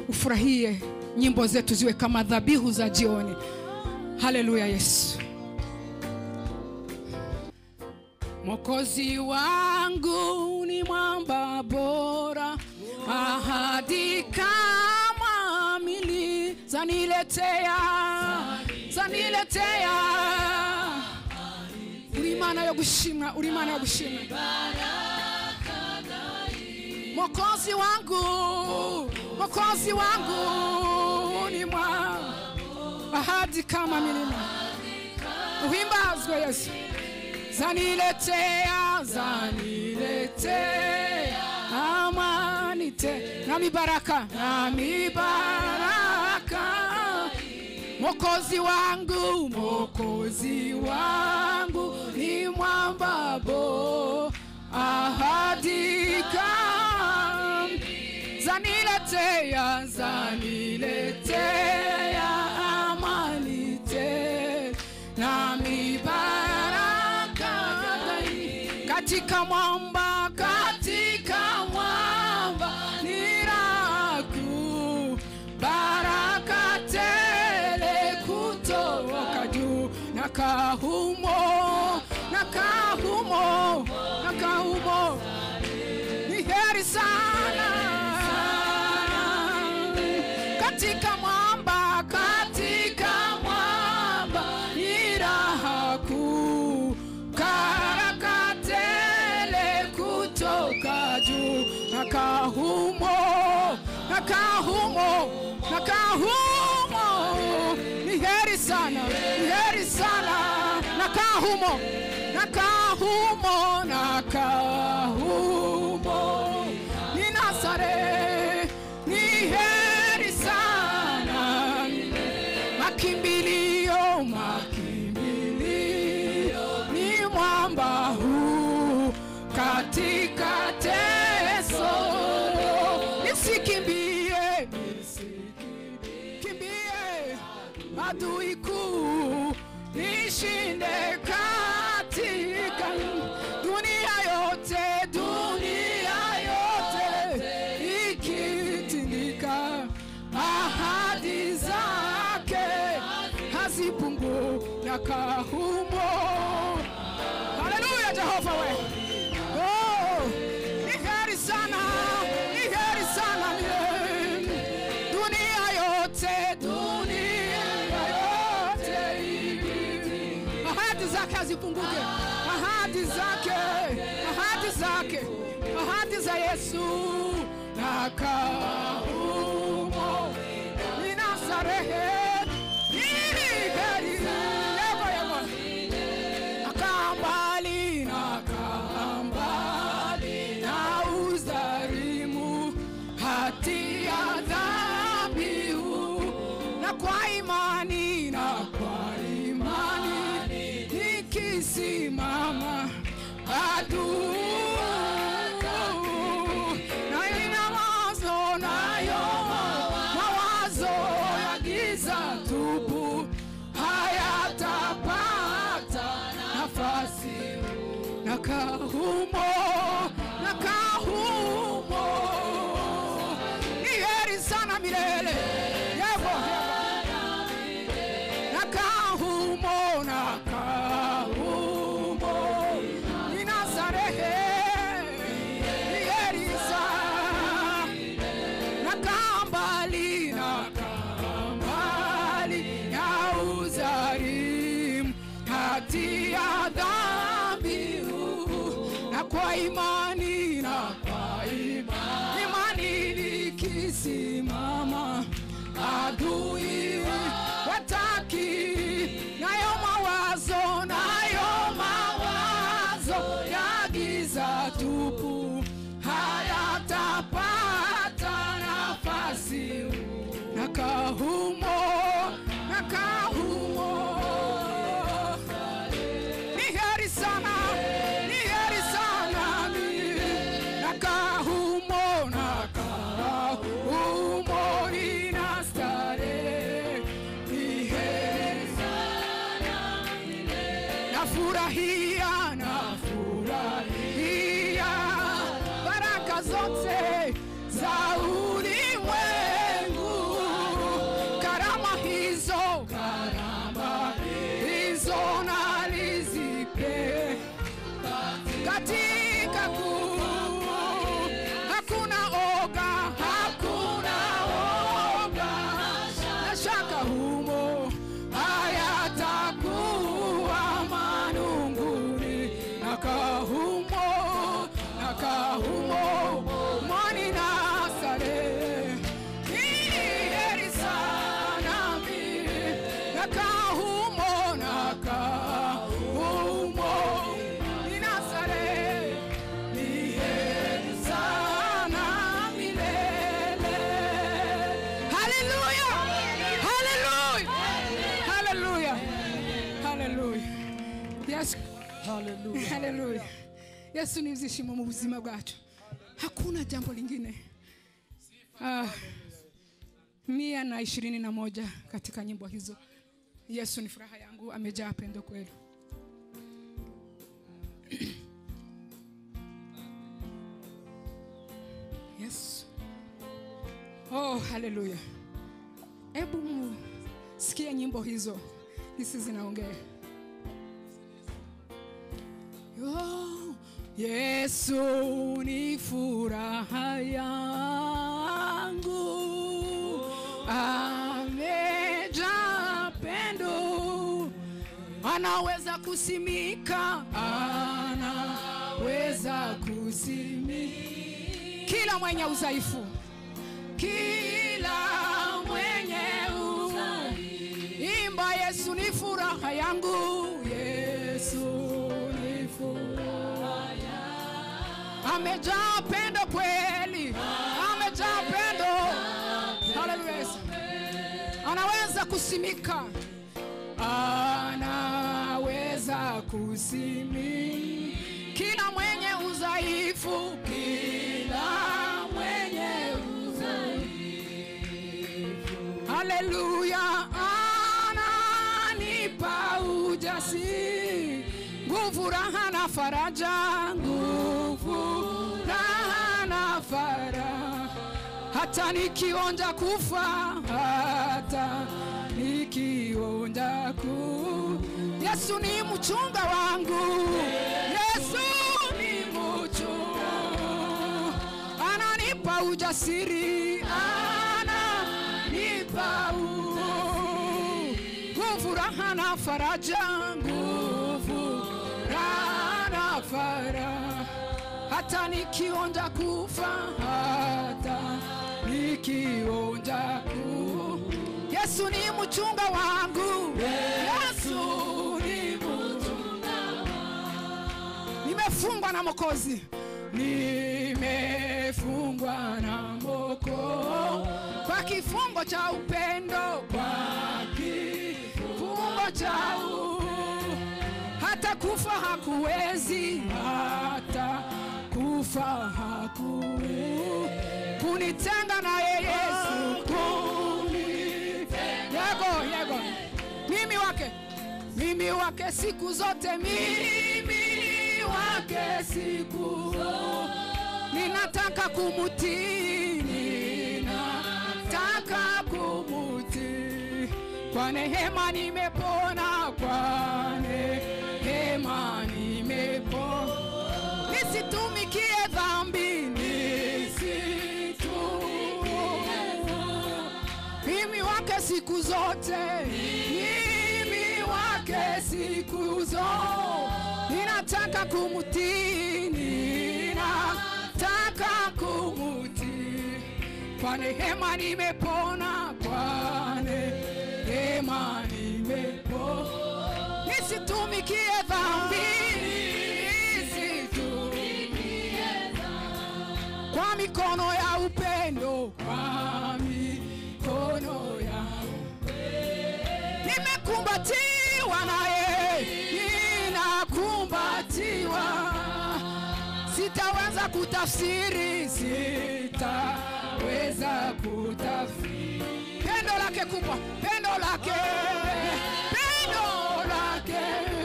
ufurahie nyimbo zetu ziwe kama dhabihu za jioni. Haleluya Yesu. Mwokozi wangu ni mwamba bora, ahadi kama mili zaniletea, zaniletea. Uri Imana yo gushimwa, uri Imana yo gushimwa. Mwokozi wangu, Mwokozi wangu ni mwamba, ahadi kama milima. Uhimbazwe Yesu zaniletea zaniletea amani te na mibaraka na mibaraka mokozi wangu mokozi wangu ni mwamba bo ahadika zaniletea zaniletea amani te na mibaraka katika mwamba katika mwamba niraku baraka tele kutoka juu na kahumo na kahumo na kahumo ni heri sana katika mwamba katika mwamba ni raha kuu karakatele kutoka juu na kahumo na kahumo na kahumo ni heri sana ni heri sana na kahumo na kahumo na kahumo ni Nazare ni heri sana makimbilio makimbilio ni mwamba huu katika teso nisikimbie nisikimbie adui kuu nishinde katika dunia yote dunia yote ikitindika ahadi zake hazipungu na kahumo haleluya jehova we oh, ni heri sana ni heri sana milele dunia yote dunia yote ahadi zake hazipunguke ahadi zake ahadi zake ahadi za yesu na kaumo ni nazarehe ni heri yego yego nakaa mbali nakaa mbali na uzarimu hatia dhabihu na kwa imani na kwa imani nikisimama adui nayo ina mawazo nayo mawazo ya giza tupu hayatapata nafasi na kahumo na kahumo ni heri sana milele yevo na kahumo na kahumo ni nazarehe ni heri sana na kambali na kambali ya uzarimu kati ya dhabihu na kwa imani na kwa imani, imani nikisimama adui wataki nayo mawazo nayo mawazo ya giza tupu hayatapata nafasi na kahumo na kahumo ni heri sana ni heri sana ni na kahumo na kahumo ina starehe ni heri nafurahia nafurahia baraka zote za ulimwengu haleluya haleluya haleluya haleluya yesu Hallelujah. haleluya yesu ni ibyishimo mu buzima bwacu hakuna jambo lingine ah, mia na ishirini na moja katika nyimbo hizo yesu ni furaha yangu amejaa pendo kweli yesu oh haleluya hebu sikia nyimbo hizo hisi zinaongea Oh, Yesu ni furaha yangu, amejaa pendo, anaweza kusimika, anaweza kusimika kila mwenye udhaifu, kila mwenye udhaifu. Imba Yesu ni furaha yangu, Yesu ni furaha yangu. Amejaa pendo kweli, amejaa pendo. Haleluya. Yesu. Anaweza kusimika, anaweza kusimika kila mwenye udhaifu, kila mwenye udhaifu. Haleluya, ananipa ujasiri, nguvu, raha na faraja, nguvu, raha na faraja, hata nikionja kufa, hata nikionja ku Yesu ni mchunga wangu, Yesu ni mchunga, ananipa ujasiri, ananipa u- nguvu, raha na faraja, nguvu, raha na faraja, hata nikionja kufa, hata nikionja ku Yesu ni mchunga wangu, Yesu ni mchunga nimefungwa na Mokozi, nimefungwa na Moko kwa kifungo cha upendo, kwa kifungo cha u hata kufa hakuwezi, hata kufa hakuwezi kunitenga naye Yesu, kunitenga yego yego, mimi wake mimi wake siku zote, mimi wake siku ninataka kumutii, ninataka kumutii. Kwa neema nimepona, kwa neema nimepona, nisitumikie dhambi, nisitumikie mimi wake siku zote, mimi wake siku zote, ninataka kumutii, ninataka kumutii. Kwa neema nimepona, kwa neema nimepona, nisitumikie dhambi, nisitumikie kwa mikono ya upendo, kwa mikono ya nimekumbatiwa naye, ninakumbatiwa, sitaweza kutafsiri, sitaweza kutafsiri pendo lake kubwa, pendo lake, pendo lake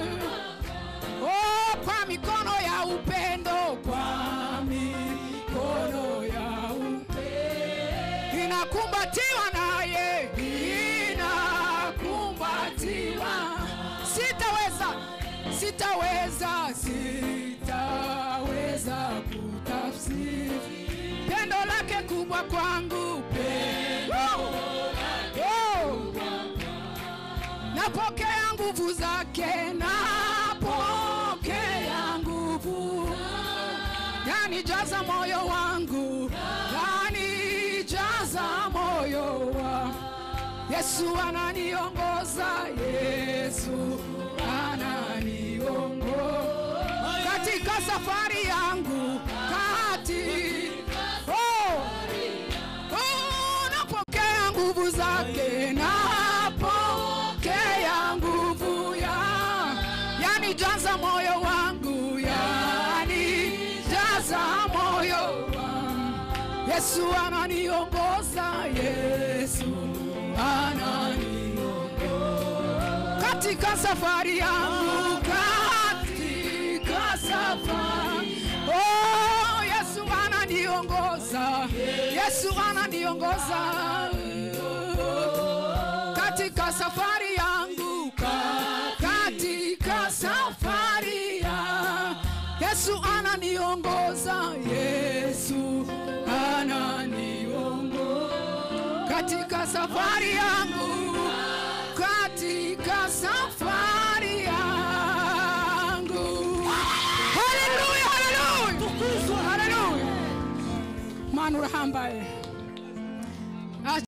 Oh, kwa mikono ya upendo, kwa mikono ya upendo inakumbatiwa naye, inakumbatiwa. Sitaweza, sitaweza, sitaweza kutafsiri pendo lake kubwa kwangu, pendo oh. Napokea nguvu zake, napokea nguvu, yanijaza moyo wangu, yanijaza moyo wa Yesu ananiongoza, Yesu ananiongoza katika safari yangu, kati oh, oh, napokea nguvu zake napokea nguvu ya yani jaza moyo wangu yani jaza moyo wangu yesu ananiongoza yesu ananiongoza katika safari yangu katika safari oh, yesu ananiongoza yesu ananiongoza katika safari yangu ka- katika safari ya yesu ananiongoza yesu ananiongoza katika safari yangu katika safari yangu haleluya haleluya haleluya manurahambaye